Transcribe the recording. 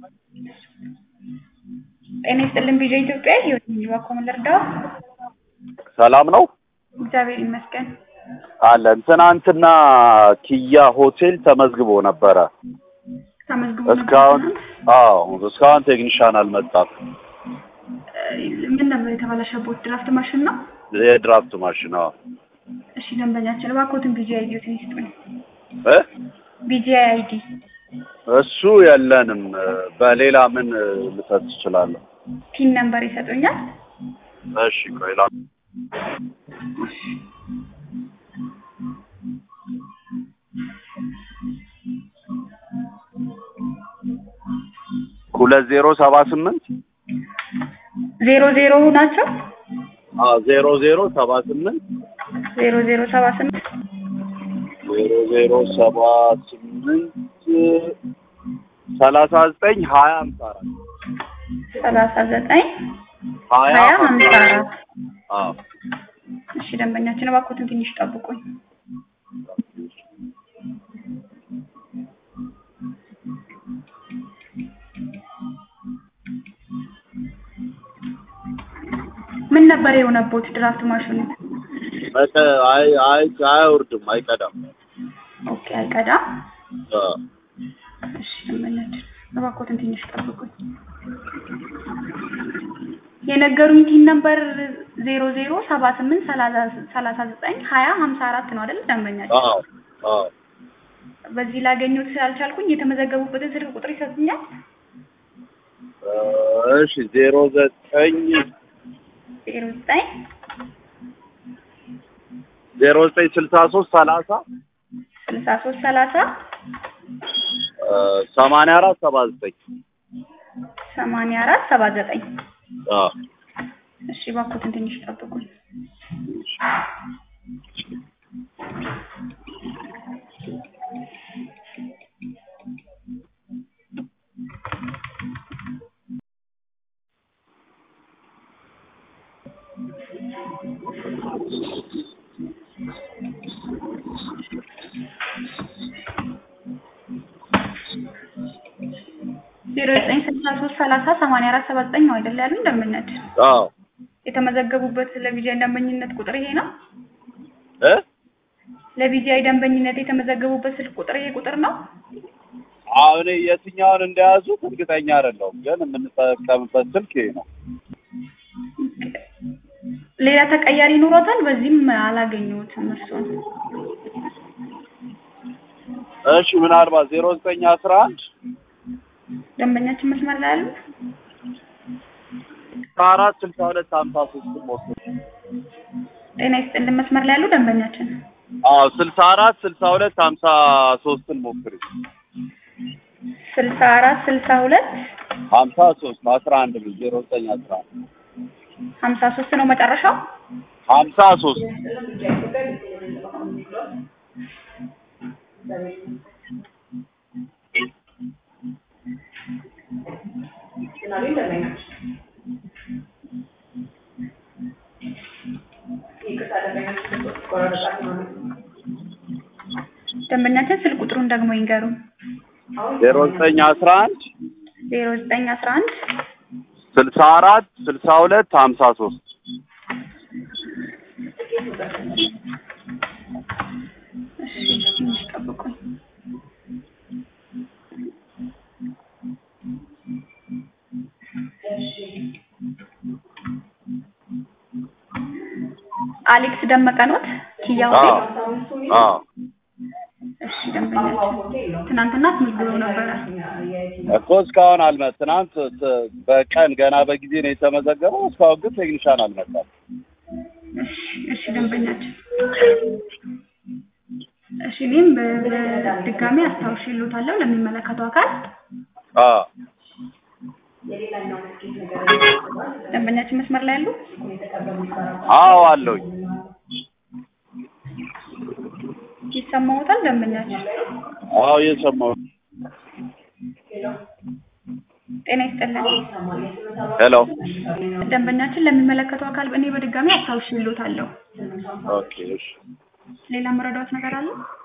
ጤና ይስጥልን ቪዲዮ ኢትዮጵያ ህይወት ነኝ። እባክዎ ምን ልርዳዎ? ሰላም ነው እግዚአብሔር ይመስገን። አለን። ትናንትና ኪያ ሆቴል ተመዝግቦ ነበረ። ተመዝግቦ እስካሁን ነበር አዎ፣ እስካሁን ቴክኒሻን አልመጣም። ትናንት? ምን ነበር የተበላሸቦት? ድራፍት ማሽን ነው? የድራፍት ማሽን አዎ። እሺ ደንበኛችን እባክዎትን ቢጂአይ አይዲዎትን ይስጡኝ። እ ቢጂአይ አይዲ እሱ የለንም። በሌላ ምን ልሰጥ እችላለሁ? ፒን ነምበር ይሰጡኛል? እሺ ቆይ ላ ሁለት ዜሮ ሰባ ስምንት ዜሮ ዜሮ ናቸው? አዎ ዜሮ ዜሮ ሰባ ስምንት ዜሮ ዜሮ ሰባ ስምንት ዜሮ ዜሮ ሰባ ስምንት ሰላሳ ዘጠኝ ሀያ አምሳ አራት ሰላሳ ዘጠኝ ሀያ ሀያ ሀምሳ አራት አዎ እሺ ደንበኛችን እባክዎትን ትንሽ ጠብቁኝ። ምን ነበር የሆነቦት ድራፍት ማሽኑ? በቃ አይ አይ አያወርድም አይቀዳም። ኦኬ አይቀዳም። አዎ እሺ ደንበኛችን እባክዎትን ትንሽ ጠብቁኝ። የነገሩኝ ቲን ነበር ዜሮ ዜሮ ሰባ ስምንት ሰላሳ ዘጠኝ ሀያ ሀምሳ አራት ነው አይደል ደንበኛችን? አዎ አዎ በዚህ ላገኙት ስላልቻልኩኝ የተመዘገቡበትን ስልክ ቁጥር ይሰጡኛል? እሺ ዜሮ ዘጠኝ ዜሮ ዘጠኝ ዜሮ ዘጠኝ ስልሳ ሶስት ሰላሳ ስልሳ ሶስት ሰላሳ ሰማንያ አራት ሰባ ዘጠኝ ሰማንያ አራት ሰባ ዘጠኝ አዎ እሺ እባክዎትን ትንሽ ጠብቁኝ። ዜሮ ዘጠኝ ስልሳ ሶስት ሰላሳ ሰማንያ አራት ሰባ ዘጠኝ ነው አይደል ያሉኝ ደንበኛችን? አዎ የተመዘገቡበት ለቪጂአይ ደንበኝነት ቁጥር ይሄ ነው? እ ለቪጂአይ ደንበኝነት የተመዘገቡበት ስልክ ቁጥር ይሄ ቁጥር ነው? አሁን የትኛውን እንደያዙት እርግጠኛ አይደለሁም፣ ግን የምንጠቀምበት ስልክ ይሄ ነው። ሌላ ተቀያሪ ኑሮታል? በዚህም አላገኘሁትም እርሱን። እሺ ምናልባት ዜሮ ዘጠኝ አስራ አንድ ደንበኛችን መስመር ላይ አሉ? አራት ስልሳ ሁለት ሀምሳ ሶስት ሞክር። ጤና ይስጥልን መስመር ላይ ያሉ ደንበኛችን አዎ ስልሳ አራት ስልሳ ሁለት ሀምሳ ሶስትን ሞክሪ። ስልሳ አራት ስልሳ ሁለት ሀምሳ ሶስት አስራ አንድ ነው ዜሮ ዘጠኝ አስራ አንድ ሀምሳ ሶስት ነው መጨረሻው? ሀምሳ ሶስት ደንበኛችን ስልክ ቁጥሩን ደግሞ ይንገሩ። ዜሮ ዘጠኝ አስራ አንድ ዜሮ ዘጠኝ አስራ አንድ ስልሳ አራት ስልሳ ሁለት ሀምሳ ሶስት እሺ ትንሽ ጠብቁኝ። አሌክስ ደመቀ ኖት? ኪያ ሆቴል? አዎ እሺ ደንበኛችን ትናንትና አስመዝግበው ነበረ። እኮ እስካሁን አልመ ትናንት ት- በቀን ገና በጊዜ ነው የተመዘገበው። እስካሁን ግን ቴክኒሻን አልመጣም። እሺ እሺ ደንበኛችን እሺ እኔም በ- በድጋሚ አስታውሽልዎታለሁ ለሚመለከተው አካል አዎ ደንበኛችን መስመር ላይ ያሉ አዎ አለሁኝ። ይሰማዎታል ደንበኛችን አዎ እየሰማሁ ጤና ይስጥልን ሄሎ ደንበኛችን ለሚመለከተው አካል እኔ በድጋሚ አስታውሽልዎታለሁ ኦኬ እሺ ሌላ መረዳት ነገር አለ